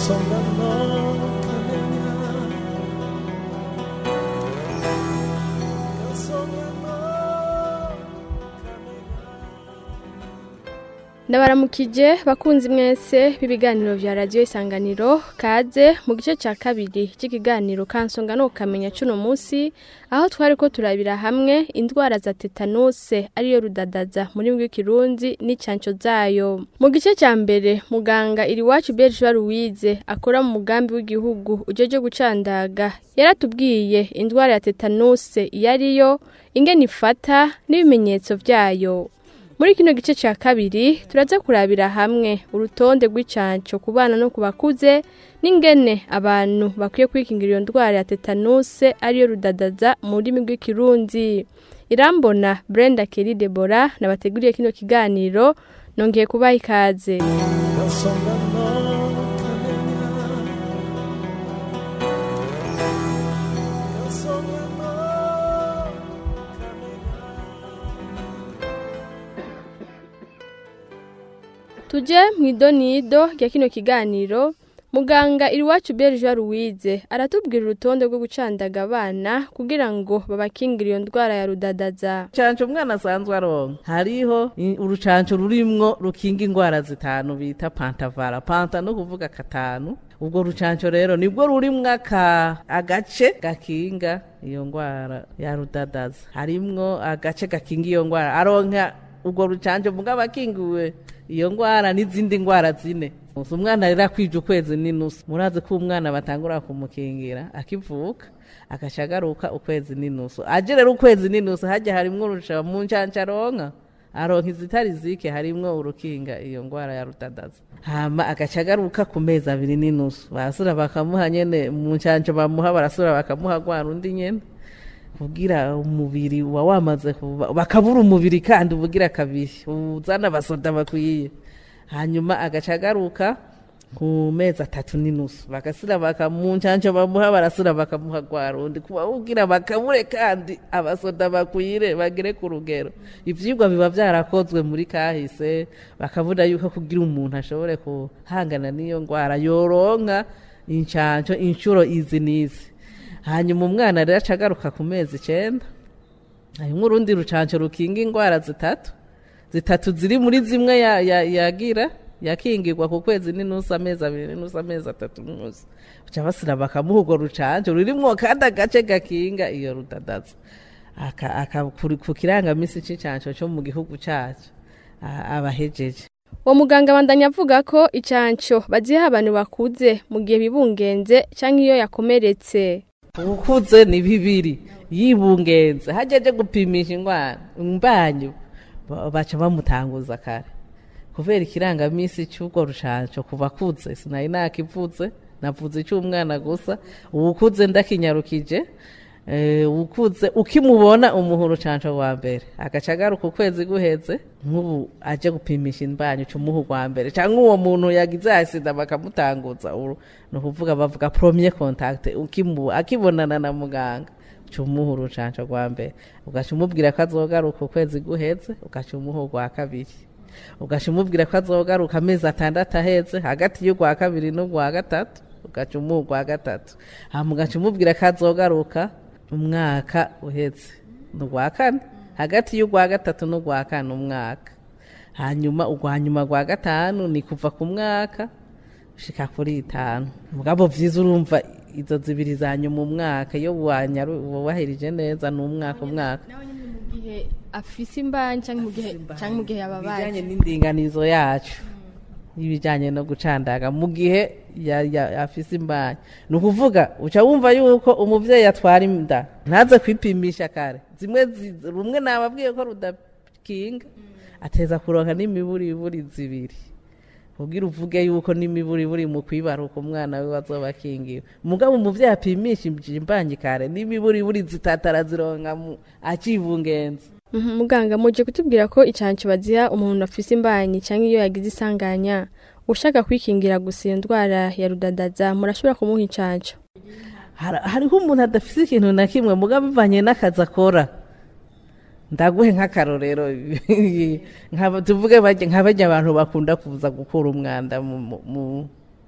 ndabaramukije bakunzi mwese b'ibiganiro vya radiyo isanganiro kaze mu gice cya kabiri cy'ikiganiro kansonga no kukamenya cuno munsi aho twari ko turabira hamwe indwara za tetanuse ariyo rudadaza muri bw'ikirundi n'icyanco zayo mu gice cya mbere muganga iriwacu berge louise akora mu mugambi w'igihugu ujeje gucandaga yaratubwiye indwara ya tetanuse iyo ariyo ingene ifata n'ibimenyetso vyayo muri kino gice cya kabiri turaza kurabira hamwe urutonde rw'icanco ku bana no ku bakuze n'ingene abantu bakwiye kwikingira iyo ndwara ya tetanuse ariyo rudadaza mu rurimi rw'ikirundi irambona brenda keri debora nabateguriye kino kiganiro nongeye kubaha ikaze tuje mu idonido rya kino kiganiro muganga iriwacu berge louise aratubwira urutonde rwo gucandaga abana kugira ngo babakingire iyo ndwara ya rudadaza urucanco umwana asanzwe aronka hariho i- urucanco rurimwo rukinga ingwara zitanu bita pantavara panta no kuvuga katanu ubwo rucanco rero nibwo rurimwo aka agace gakinga iyo ngwara ya rudadaza harimwo agace gakinga iyo ngwara aronka ubwo rucanco mugabo akingiwe iyo ngwara n'izindi ngwara zine Gusa umwana rero akwije ukwezi n'inusu murazi ko umwana batangura kumukingira akivuka agaca agaruka ukwezi n'inusu aje rero ukwezi n'inusu hajya harimwo urusha mu ncanca aronka aronka izitari zike harimwo urukinga iyo ngwara ya rutadaza hama agaca agaruka ku mezi abiri n'inusu barasura bakamuha nyene mu ncanco bamuha barasura bakamuha rwa rundi nyene kugira umubiri uba wamaze kuba bakabura umubiri kandi ubugira kabiri uzana abasoda bakwiye hanyuma agaca agaruka ku mezi atatu n'inusu bagasira bakamuncanco bamuha barasura bakamuha rwa rundi kuba ugira bakabure kandi abasoda bakwire bagere ku rugero ivyigwa biba vyarakozwe muri kahise bakabona yuko kugira umuntu ashobore kuhangana n'iyo ngwara yoronka incanco inshuro izi n'izi hanyuma umwana rero aca agaruka ku mezi icenda harimwo urundi rucanco rukinga ingwara zitatu zitatu ziri muri zimwe ya- ya- yagira yakingirwa ku kwezi n'inusu amezi abiri n'inusu amezi atatu n'inusu baca basira bakamuha urwo rucanco rurimwo kandi agace gakinga iyo rudadaza aka, aka, kuri- ku kirangamisi c'icanco co mu gihugu cacu a- abahejeje uwo muganga abandanya avuga ko icanco baziha abantu bakuze mu gihe bibungenze canke iyo yakomeretse ubukuze ni bibiri yibungenze hajeje gupimisha ingwara imbanyu ba- baca bamutanguza kare kubera ikirangamisi cy'ubwo rushanco ku bakuze sinari nakivuze navuze icy'umwana gusa ubukuze ndakinyarukije eh, ukuze ukimubona umuha urucanco rwa mbere agaca agaruka ukwezi guheze nk'ubu aje gupimisha imbanyu cumuha urwa mbere cyangwa uwo muntu yagize asida bakamutanguza uru ni ukuvuga bavuga premier contact ukimu akibonana na muganga cumuha urucanco rwa mbere ugaca umubwira ko azogaruka ukwezi guheze ugaca umuha urwa kabiri ugaca umubwira ko azogaruka amezi atandatu aheze hagati y'urwa kabiri n'urwa gatatu ugaca umuha urwa gatatu hama ugaca umubwira ko azogaruka umwaka uheze ni urwa kane hagati y'urwa gatatu n'urwa kane umwaka hanyuma urwa nyuma rwa gatanu ni kuva ku mwaka ushika kuri itanu mugabo vyiza urumva izo zibiri za nyuma umwaka iyo wanyaru wahirije neza ni umwaka umwaka nawe nyine mu gihe afise imbanyi canke mu gihe canke mu gihe yababaye ibijanye n'indinganizo yacu y'ibijanye no gucandaga mu gihe ya- ya- afise imbanyi ni ukuvuga uca wumva yuko umuvyeyi atwara inda ntaze kwipimisha kare zimwe zi- rumwe nababwiye ko rudakinga ateza kuronka n'imiburiburi zibiri kugira uvuge yuko n'imiburiburi mu kwibaruka umwana we azoba akingiwe mugabo umuvyeyi apimisha imbanyi kare n'imiburiburi zitatu arazironka mu- acibungenze Mhm, muganga muje kutubwira ko icanco baziha umuntu afise imbanyi canke iyo yagize isanganya ushaka kwikingira gusa iyo ndwara ya rudadaza murashobora kumuha icanco Har- hariho umuntu adafise ikintu na kimwe mugabo bivanye n'akazi akora ndaguhe nk'akarorero nk'aba- tuvuge bajya- nka bajya abantu bakunda kuza gukura umwanda mu- mu- mu-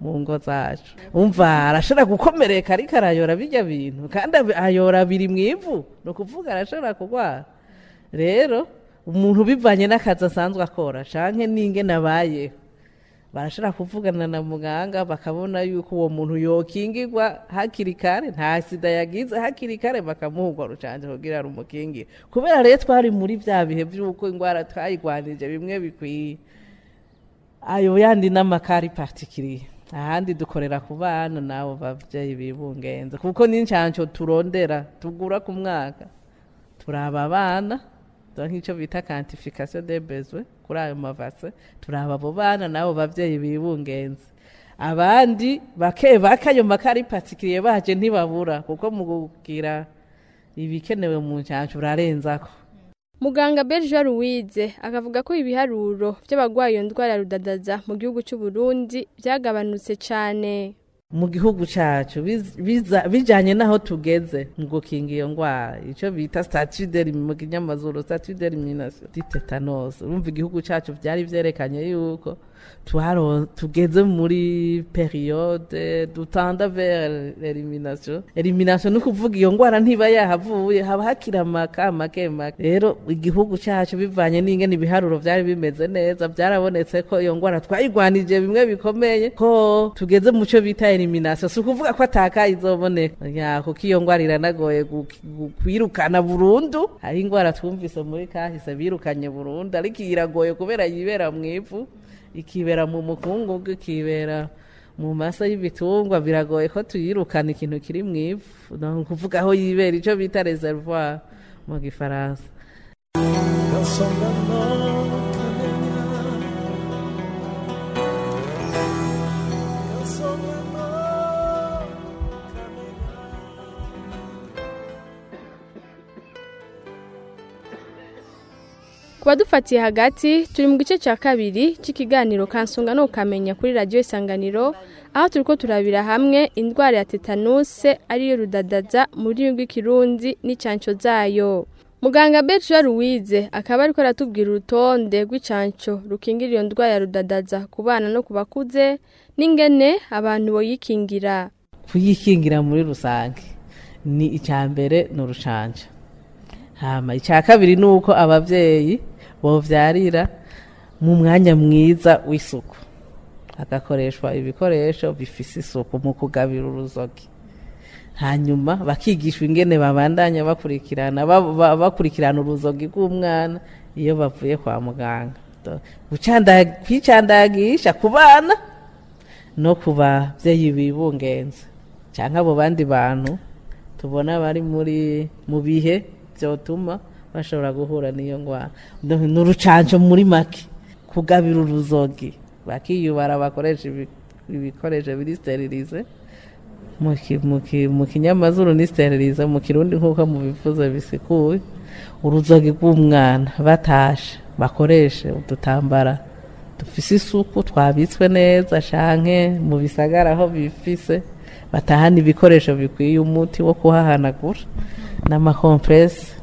mu ngo zacu umva arashobora gukomereka ariko arayora bijya bintu kandi ab- ayora biri mu ivu ni ukuvuga arashobora kurwara rero umuntu bivanye n'akazi asanzwe akora canke n'ingene abayeho barashobora kuvugana na muganga bakabona yuko uwo muntu yokingirwa hakiri kare nta sida yagize hakiri kare bakamuha urwo rucanjo kugira rumukingire kubera rero twari muri bya bihe by'uko indwara twayigwanije bimwe bikwiye ayo yandi n'amakari patikiriye ahandi dukorera ku bana n'abo babyeyi bibungenze kuko n'incanco turondera tugura ku mwaka turaba abana dore nk'icyo bita kantifikasiyo de bezwe kuri ayo mavase turaba abo bana n'abo babyeyi bibungenze abandi bake bake ayo makari patikiriye baje ntibabura kuko mu kugira ibikenewe mu ncanco urarenzako muganga Berger Louise akavuga ko ibiharuro by'abagwaye iyo ndwara ya rudadaza mu gihugu cy'u Burundi byagabanutse cyane mu gihugu cyacu biz- biza- bijanye n'aho tugeze mu gukinga iyo ndwara icyo bita statut de mu kinyamazuru statut d'elimination di tetanus urumva igihugu cyacu byari vyerekanye yuko twaro tugeze muri periode dutanda vers l'elimination elimination ni ukuvuga iyo ndwara ntiba yahavuye haba hakiri amaka make make rero igihugu cyacu bivanye n'ingene ibiharuro vyari bimeze neza byarabonetse ko iyo ndwara twayigwanije bimwe bikomeye ko tugeze mu cyo bita elimination si ukuvuga ko ataka izoboneka ya kuko iyo ndwara iranagoye gu- gu- kwirukana burundu hari indwara twumvise muri kahise birukanye burundu ariko iyi iragoye kubera yibera mu ivu ikibera mu mukungugu ikibera mu masa y'ibitungwa biragoye ko tuyirukana ikintu kiri mu ivu ni ukuvuga aho yibera icyo bita reservoir mu gifaransa ku badufatiye hagati turi mu gice cya kabiri cy'ikiganiro kansonga no ukamenya kuri radiyo isanganiro aho turi ko turabira hamwe indwara ya tetanuse ariyo rudadaza mu rurimi rw'ikirundi n'icyanco zayo muganga Berger Louise akaba ariko aratubwira urutonde rw'icanco rukingira iyo ndwara ya rudadaza ku bana no ku bakuze n'ingene abantu boyikingira kuyikingira muri rusange ni icya mbere ni urushanja hama icya kabiri ni uko ababyeyi bovyarira mu mwanya mwiza w'isuku hagakoreshwa ibikoresho bifise isuku mu kugabira uruzogi hanyuma bakigishwa ingene babandanya bakurikirana ba- ba- bakurikirana uruzogi rw'umwana iyo bavuye kwa muganga Do- gucanda- kwicandagisha ku bana no ku babyeyi bibungenze cyangwa abo bandi bantu tubona bari muri mu bihe byotuma bashobora guhura n'iyo ndwara No- ni urucanco muri make kugabira uruzogi bakiyubara bakoresha ibi- ibikoresho biri sterilize mu ki- mu ki- mu kinyamazuru ni sterilize mu kirundi nk'uko mubivuze bisikuye uruzogi rw'umwana batashe bakoreshe udutambara dufise isuku twabitswe neza canke mu bisagara aho bifise batahana ibikoresho bikwiye umuti wo kuhahanagura n'amakompresi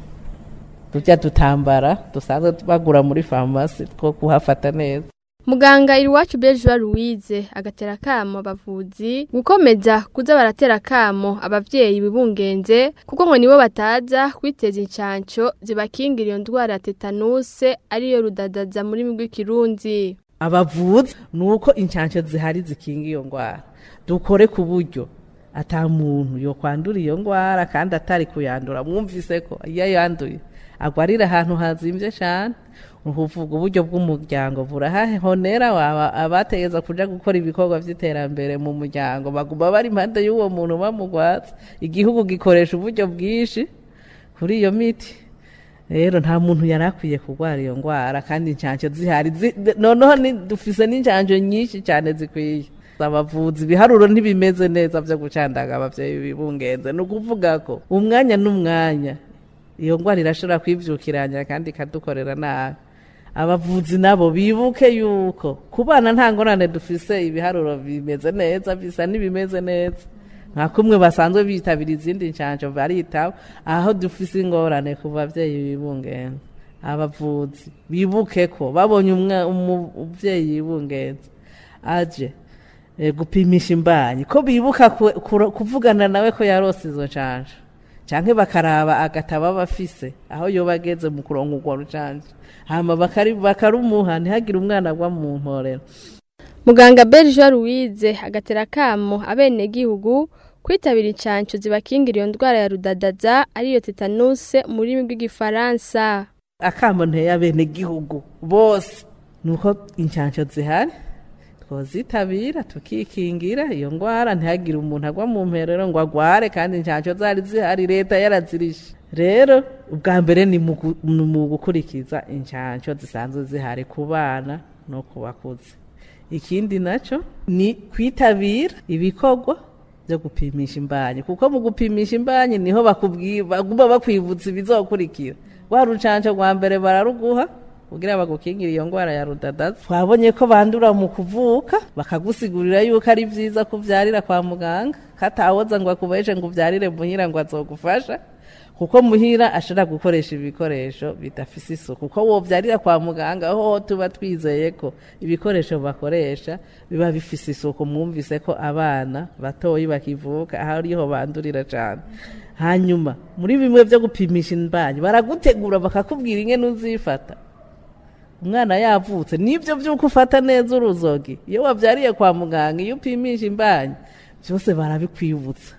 turya dutambara dusanzwe bagura muri farumasi two kuhafata neza muganga iriwacu Berger Louise agatera akamo abavuzi gukomeza kuza baratera akamo abavyeyi bibungenze kuko ngo nibo bataza kwiteza incanco zibakingira iyo ndwara ya tetanuse ariyo rudadaza muri migwi kirundi abavuzi ni uko inshansho zihari zikinga iyo ndwara dukore ku buryo ata muntu yo kwandura iyo ndwara kandi atari kuyandura mwumvise ko iyo yanduye agwarira ahantu hazimbye cyane uvuga uburyo bw'umuryango burahahonera waba abategeza kuja gukora ibikorwa by'iterambere mu muryango baguma bari impande y'uwo muntu bamugwatsa igihugu gikoresha uburyo bwinshi kuri iyo miti rero nta muntu yari akwiye kurwara iyo ndwara kandi inshansho zihari zi- noneho ni- dufise n'inshansho nyinshi cyane zikwiye abavuzi ibiharuro ntibimeze neza byo gucandaga abavyeyi bibungenze ni ukuvuga ko umwanya n'umwanya iyo ndwara irashobora kwivyukiranya kandi ikadukorera nabi abavuzi nabo bibuke yuko ku bana nta ngorane dufise ibiharuro bimeze neza bisa n'ibimeze neza nka kumwe basanzwe bitabira izindi nshanjo baritaho aho dufise ingorane ku bavyeyi bibungenze abavuzi bibuke ko babonye umwa- umu- umuvyeyi yibungenze aje eh, gupimisha imbanyi ko bibuka ku- kuro- kuvugana nawe ko yarose izo ncanja canke bakaraba agataba bafise aho yoba ageze mu kuronka urwo rucanja hama bakari- bakarumuha ntihagire umwana agwa mu mporero muganga Berge Louise agatera kamo abenegihugu kwitabira incanco zibakingira iyo ndwara ya rudadaza ariyo tetanuse mu rurimi rw'igifaransa akamo nteye abenegihugu bose nuko incanco zihari twozitabira tukikingira iyo ngwara ntihagire umuntu agwa mu mperero ngo agware kandi incanco zari zihari leta yarazirishe rero ubwa mbere ni mu gu- ni mu gukurikiza incanco zisanzwe zihari ku bana no ku bakuze ikindi naco ni kwitabira ibikorwa byo gupimisha imbanyi kuko mu gupimisha imbanyi niho bakubwira baguma bakwibutsa ibizokurikira rwa rucanco rwa mbere bararuguha kugira bagukingire iyo ngwara ya rudadaza twabonye ko bandura mu kuvuka bakagusigurira yuko ari vyiza kuvyarira kwa muganga katawoza ngo akubeshe ngo uvyarire muhira ngo azogufasha kuko muhira ashobora gukoresha ibikoresho bidafise isuku kuko wovyarira kwa muganga aho tuba twizeye ko ibikoresho bakoresha biba bifise isuku mwumvise ko abana batoyi bakivuka aho ariho bandurira cane hanyuma muri bimwe vyo gupimisha imbanyi baragutegura bakakubwira ingene uzifata umwana yavutse nibyo by'uko ufata neza uruzogi iyo wabyariye kwa muganga iyo upimisha imbanyi byose barabikwibutsa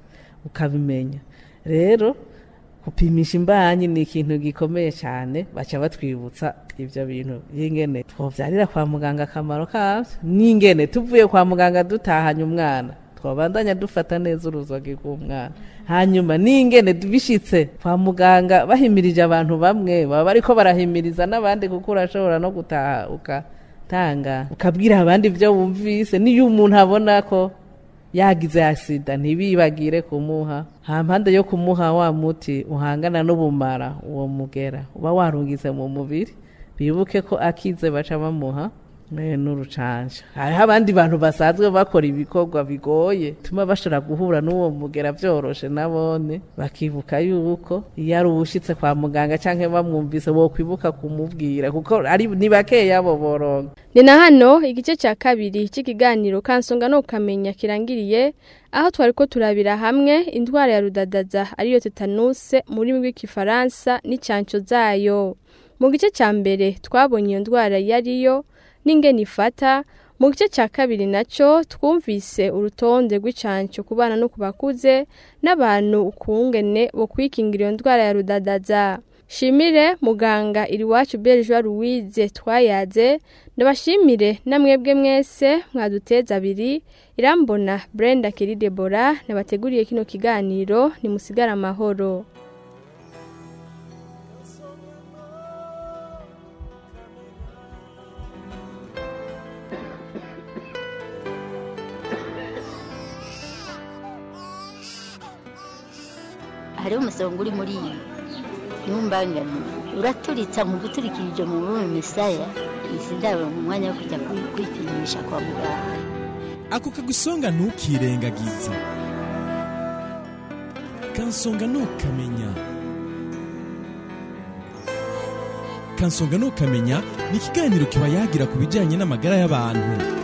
ukabimenya rero gupimisha imbanyi ni ikintu gikomeye cyane baca batwibutsa ibyo bintu y'ingene twobyarira kwa muganga akamaro kabyo n'ingene tuvuye kwa muganga dutahanye umwana twabandanya dufata neza uruzogi rw'umwana hanyuma n'ingene bishitse kwa muganga bahimirije abantu bamwe baba bariko barahimiriza n'abandi kuko urashobora no gutaha ugatanga ukabwira abandi ibyo wumvise n'iyo umuntu abona ko yagize asida ntibibagire kumuha hampande yo kumuha wa muti uhangana n'ubumara uwo mugera uba warungize mu mubiri bibuke ko akize baca bamuha eh, n'urucanja hariho abandi bantu basanzwe bakora ibikorwa bigoye tuma bashobora guhura n'uwo mugera byoroshe nabone bakibuka yuko iyo ari uwushitse kwa muganga canke bamwumvise wokwibuka kumubwira kuko ari ni bakeya abo boronka ni na hano igice cya kabiri cy'ikiganiro kansonga no kukamenya kirangiriye aho twari ko turabira hamwe indwara ya rudadaza ariyo tetanuse mu rurimi rw'igifaransa n'icyanco zayo mu gice cya mbere twabonye iyo ndwara iyo ariyo n'ingene ifata mu gice cya kabiri nacyo twumvise urutonde rw'icanco ku bana no ku bakuze n'abantu ukungene bo kwikingira iyo ndwara ya rudadaza shimire muganga iriwacu Berge Louise twayaze ndabashimire namwebwe mwese mwaduteza abiri irambona Brenda Keri Debora nabateguriye kino kiganiro nimusigara amahoro hariho umusonga uri muri iyi ntumbangane uraturitsa mu guturikirije mu rurimi misaya sindabona mu mwanya wo kujya kwi- kwipimisha kwa muganga ako kagusonga ntukirengagize kansonga ntukamenya kansonga ntukamenya ni ikiganiro kiba yagira ku bijyanye n'amagara y'abantu